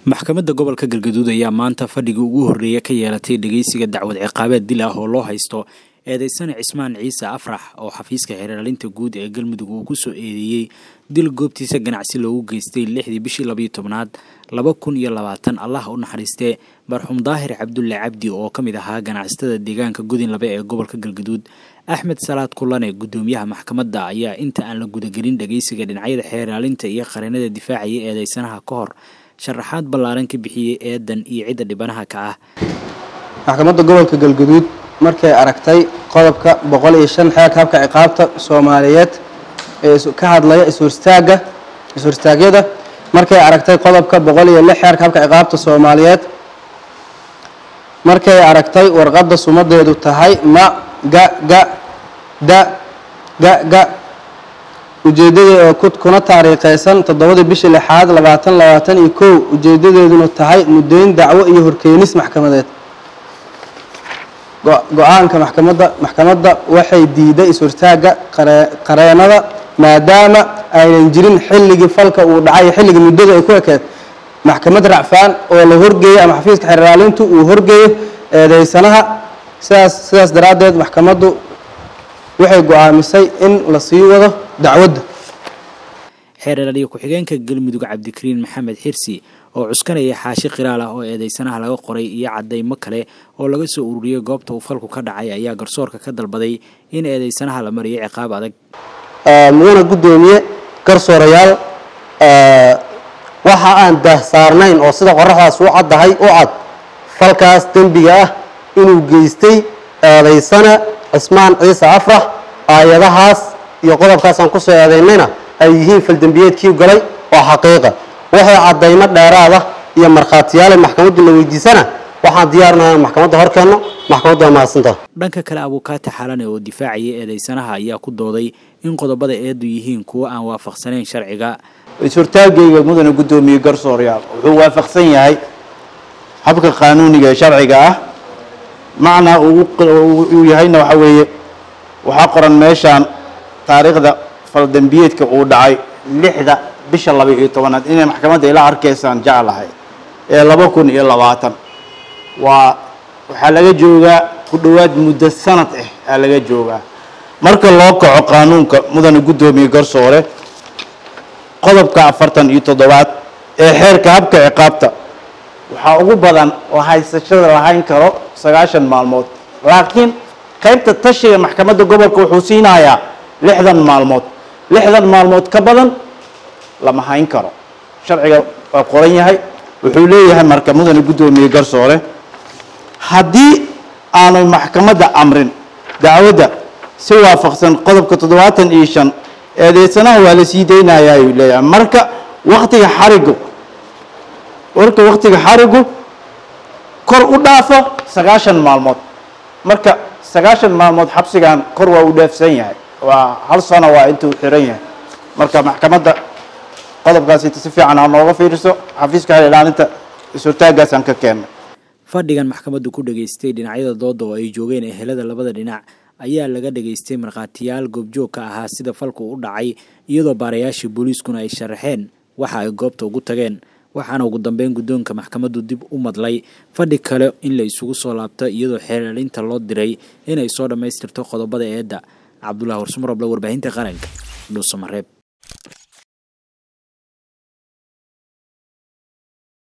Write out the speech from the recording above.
maxkamadda gobolka galgaduud ayaa maanta fadhigii ugu horreeya ka yeelatay dhegeysiga dacwad ciqaabeed dil ah oo loo haysto eedeysane cismaan ciise afrax oo xafiiska xeeraalinta guud ee galmudug uu ku soo eedeeyey dil goobtiisa ganacsi loogu geystay lixdii bishii labayo tobnaad laba kun iyo labaatan allah u naxariistee marxuum daahir cabdulle cabdi oo ka mid ahaa ganacsatada deegaanka gudinlabe ee gobolka galgaduud axmed salaad kulane guddoomiyaha maxkamadda ayaa inta aan la gudagelin dhegeysiga dhinacyada xeeraalinta iyo qareenada difaacaya eedeysanaha ka hor sharaxaad ballaaran ka bixiyey eedan iyo cidda dhibanaha ka ah maxkamadda gobolka galgaduud markay aragtay qodobka boqol iyo shan xeerka habka ciqaabta soomaaliyeed ee ka hadlaya ishorstaaga is-horstaagyada markay aragtay qodobka boqol iyo lix xeerka habka ciqaabta soomaaliyeed markay aragtay warqadda sumadeedu tahay ma ga ga da ga ga ujeeddada kuna taariikheysan toddobadii bishii lixaad labaatan labaatan iyo kow ujeedadeeduna tahay muddayn dacwo iyo horkeenis maxkamadeed go-aanka maxkamadda maxkamadda waxay diiday is-hortaaga qareenada maadaama aynan jirin xilligii falka uu dhacay xilligii muddada ay ku ekeed maxkamad racfaan oo la horgeeyey ama xafiiska xeeraalintu uu horgeeyo eedeysanaha sidaas sidaas daraaddeed maxkamaddu waxay go-aamisay in la sii wado dacwadda xeeralaaliye ku-xigeenka galmudug cabdikariin maxamed xirsi oo cuskanaya xaashi qiraal ah oo eedeysanaha laga qoray iyo cadaymo kale oo laga soo ururiyey goobta uu falku ka dhacay ayaa garsoorka ka dalbaday in eedeysanaha la mariyo ciqaab adag mudana guddoomiye garsoorayaal waxa aan daahsaarnayn oo sida qoraxdaas u caddahay u cad falkaas dembiga ah inuu geystay eedeysana cismaan ciise afrax aayadahaas iyo qodobkaasaan kusoo eedaynayna ay yihiin faldembiyeedkii galay oo xaqiiqa waxay caddaymo dheeraada iyo markhaatiyaale maxkamaddu la weydiisana waxaan diyaarinaha maxkamadda horkeenno maxkamaddu waa mahadsantaha dhanka kale abuukaati xalane oo difaacayay eedeysanaha ayaa ku dooday in qodobada eedu yihiin kuwo aan waafaqsanayn sharciga is-hortaagayga mudane guddoomiye garsoorayaal wuxuu waafaqsan yahay habka qaanuuniga ee sharciga ah macnaa uu yahayna waxa weeye waxaa qoran meeshaan taariikhda faldembiyeedka uu dhacay lixda bisha laba iyo tobanaad inay maxkamadda ila arkaysaan jeclahay ee laba kun iyo labaatan waa waxaa laga joogaa ku dhowaad muddo sanad ah aa laga joogaa marka loo kaco qaanuunka mudane guddoomiye garsoore qodobka afartan iyo toddobaad ee xeerka habka ciqaabta waxaa ugu badan oo haysashada lahayn karo sagaashan maalmood laakiin qaybta tashiga maxkamadda gobolka wuxuu siinayaa lixdan maalmood lixdan maalmood ka badan lama hayn karo sharciga waa qoran yahay wuxuu leeyahay marka mudane guddoomiye garsoore haddii aanay maxkamadda amrin dacwadda si waafaqsan qodobka toddobaatan iyo shan eedeysanaha waa la sii daynayaa ayuu leeyahay marka waktiga xarigu marka waktiga xarigu kor u dhaafo sagaashan maalmood marka sagaashan maalmood xabsigan kor waa u dhaafsan yahay waa hal sano waa intuu xiran yahay marka maxkamadda qodobkaasi si fiican ha nooga fiiriso xafiiska xel ilaalinta is-hortaagaasaan ka keennay fadhigan maxkamaddu ku dhageystay dhinacyada dooda oo ay joogeen ehelada labada dhinac ayaa laga dhageystay markhaatiyaal goobjoog ka ahaa sida falku u dhacay iyadoo baarayaashii booliiskuna ay sharaxeen waxa ay goobta ugu tageen waxaana ugu dambeyn guddoonka maxkamaddu dib u madlay fadhi kale in la isugu soo laabto iyadoo xeeraalinta loo diray inay soo dhammaystirto qodobada eedda cabdullahi warsumaroble warbaahinta qaranka dhuusamareeb